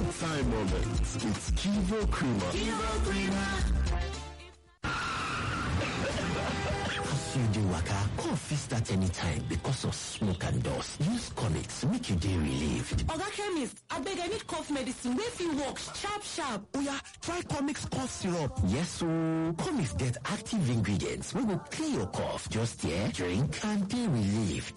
good time moments with Kivo Creamer. Kivo Creamer. As you dey waka, cough fit start anytime because of smoke and dust. Use comics make you dey relieved. Oga chemist, abeg I need cough medicine wey fit work sharp sharp. Oya, try comics cough syrup. Yes ooo, comics get active ingredients wey go clear your cough. Just here, drink and dey relieved.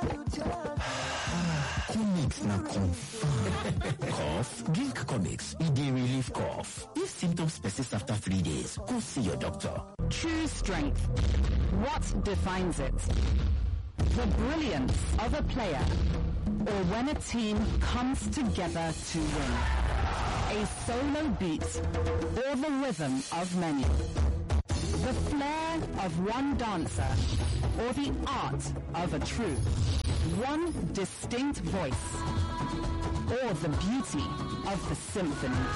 comics na confirm. cough? Drink comics, e dey relieve cough. If symptoms persist after three days, go see your doctor. True strength. What defines it? The brilliance of a player or when a team comes together to win. A solo beat or the rhythm of many. The flair of one dancer or the art of a troupe. One distinct voice or the beauty of the symphony.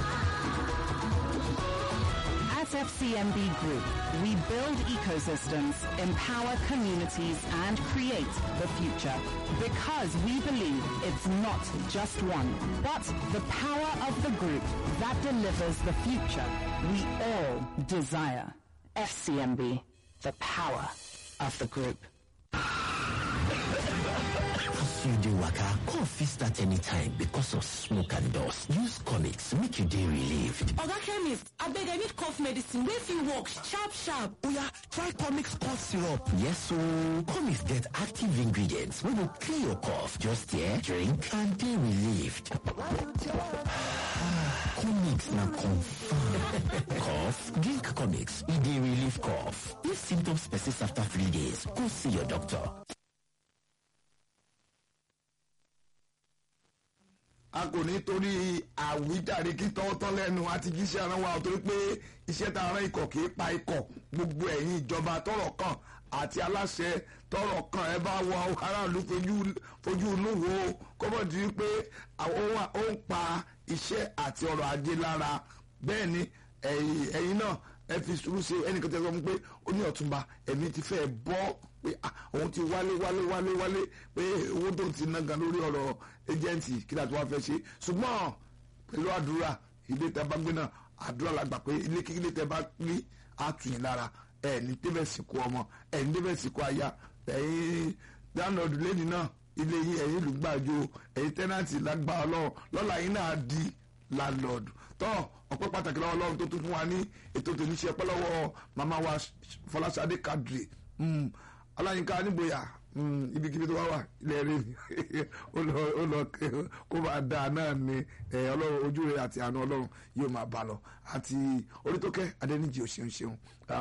At FCMB Group, we build ecosystems, empower communities, and create the future. Because we believe it's not just one, but the power of the group that delivers the future we all desire. FCMB, the power of the group. As you dey waka, cough fit start anytime because of smoke and dust. Use comics make you dey relieved. Oga chemist, abeg I need cough medicine wey fit work sharp sharp. Oya, try comics cough syrup. Yes ooo, comics get active ingredients wey go clear your cough. Just here, drink and dey relieved. comics na confirm. cough? Drink comics, e dey relieve cough. If symptoms persist after three days, go see your doctor. a kò ní torí àwíjàre kí tọ́wọ́tọ́ lẹ́nu àti jíṣẹ́ ara wa torí pé iṣẹ́ tá a rán ikọ̀ kì í pa ikọ̀ gbogbo ẹ̀yin ìjọba tọ́rọ̀ kàn àti aláṣẹ tọ́rọ̀ kàn ẹ bá wọ aráàlú fojú inú wo kọ́mọ̀ di pé ó ń pa iṣẹ́ àti ọrọ̀ ajé lára bẹ́ẹ̀ ni ẹ̀yin náà ẹ fi sùúrù ṣe ẹnìkan tẹ́ sọ fún pé ó ní ọ̀túnba ẹ̀mí ti fẹ́ bọ́ pé òun ti wálé wálé wálé wálé pé owó tó ti ná gan lórí ọ̀rọ̀ ẹjẹǹtì kí láti wá fẹ́ ṣe ṣùgbọ́n pẹ̀lú àdúrà ilé tẹ́ bá gbé náà àdúrà la gbà pé ilé kíkílé tẹ́ bá rí àtúnyìn lára ẹ̀ ní débẹ̀ sìnkú ọmọ ẹ̀ ní débẹ̀ sìnkú aya ẹ̀yin dáńdọ̀dù lẹ́ni náà ilé yín ẹ̀yin lùgbàjò ẹ̀yin tẹ́nàtì lágbà ọlọ́run lọ́la yín náà di landlord tọ́ ọpẹ́ pàtàkì lọ́wọ́ ọlọ́run tó tún fún wa ní ètò tòní ṣe ọpẹ́ lọ́wọ́ màmá wa fọláṣadé kadri aláyínká nígboyà ibikíbi tó bá wà ilẹ̀ rẹ̀ ó lọ kó máa dáa náà ni ọlọ́run ojú rẹ̀ àti àánú ọlọ́run yóò máa bá lọ àti orítókẹ́ adẹ́nìjì òṣèun ṣeun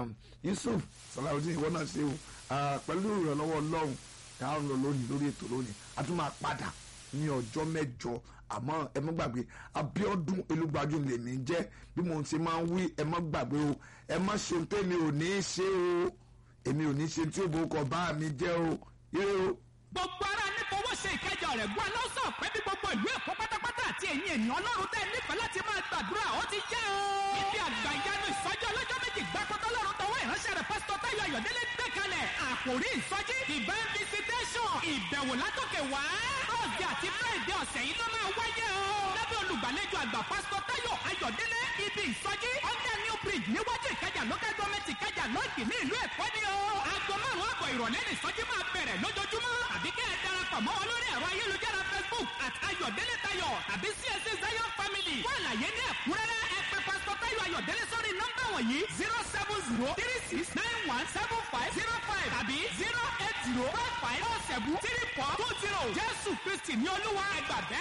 yusuf salawudeen ìwọ náà ṣeun pẹ̀lú ìrànlọ́wọ́ ọlọ́run táwọn lọ lónìí lórí ètò lónìí a tún máa padà ní ọjọ́ mẹ́jọ àmọ́ ẹ má gbàgbé Abíọ́dún Elúgbájú lèmi jẹ́ bí mo ti máa ń wí ẹ má gbàgbé o ẹ má ṣe ohun tẹ́mi ò ní í ṣe o èmi ò ní ṣe tí ó bò kọ bá mi jẹ́ o ire o. gbogbo ara ní fowó ṣe ìkẹjọ rẹ̀ gbọ́ aláwùsọ̀ pé bí gbogbo ìlú èkó pátápátá àti ẹ̀yin ènìyàn ọlọ́run tẹ́ nífẹ̀ẹ́ láti máa gbàdúrà ó ti yá o. ibi àgbà ìyanu ìsọjí ọlọ́jọ́ méjì gbàkọ́tọ́ lọ́run tọwọ́ ìránṣẹ́ rẹ̀ pásítọ̀ Táyọ̀ Ayọ̀délé gbé kalẹ̀ àkòrí ìsọjí divine visitation ìbẹ̀wò látòkè wá. thursday àti friday ọ̀sẹ̀ yìí ló máa wáyé o. lábẹ́ olùgbàlejò àgbà pásítọ̀ Táyọ̀ Ayọ̀délé ibi ìsọjí under new bridge níwájú ìkẹjà local government ìkẹjà lọ́ọ̀dì ní ìlú èkó ni o. aago márùn-ún àbọ̀ ìrọ̀lẹ́ ní ìsọjí máa bẹ̀rẹ̀ lójoojúmọ́. àbí kẹ́ ẹ darapọ̀ mọ́ wọn lórí ẹ̀rọ ayélujára facebook at ayọ̀délé tayọ̀ tàbí csc zion family. fún àlàyé ní ẹ̀kúnrẹ́rẹ́ ẹ pè pásítọ̀ Táyọ̀ Ayọ̀délé sórí nọ́mbà wọ̀nyí zero seven zero three six nine one seven five zero five tàbí zero eight zero five five four seven three four two zero jésù kristi ní olúwa ẹgbàá bẹ́ẹ̀.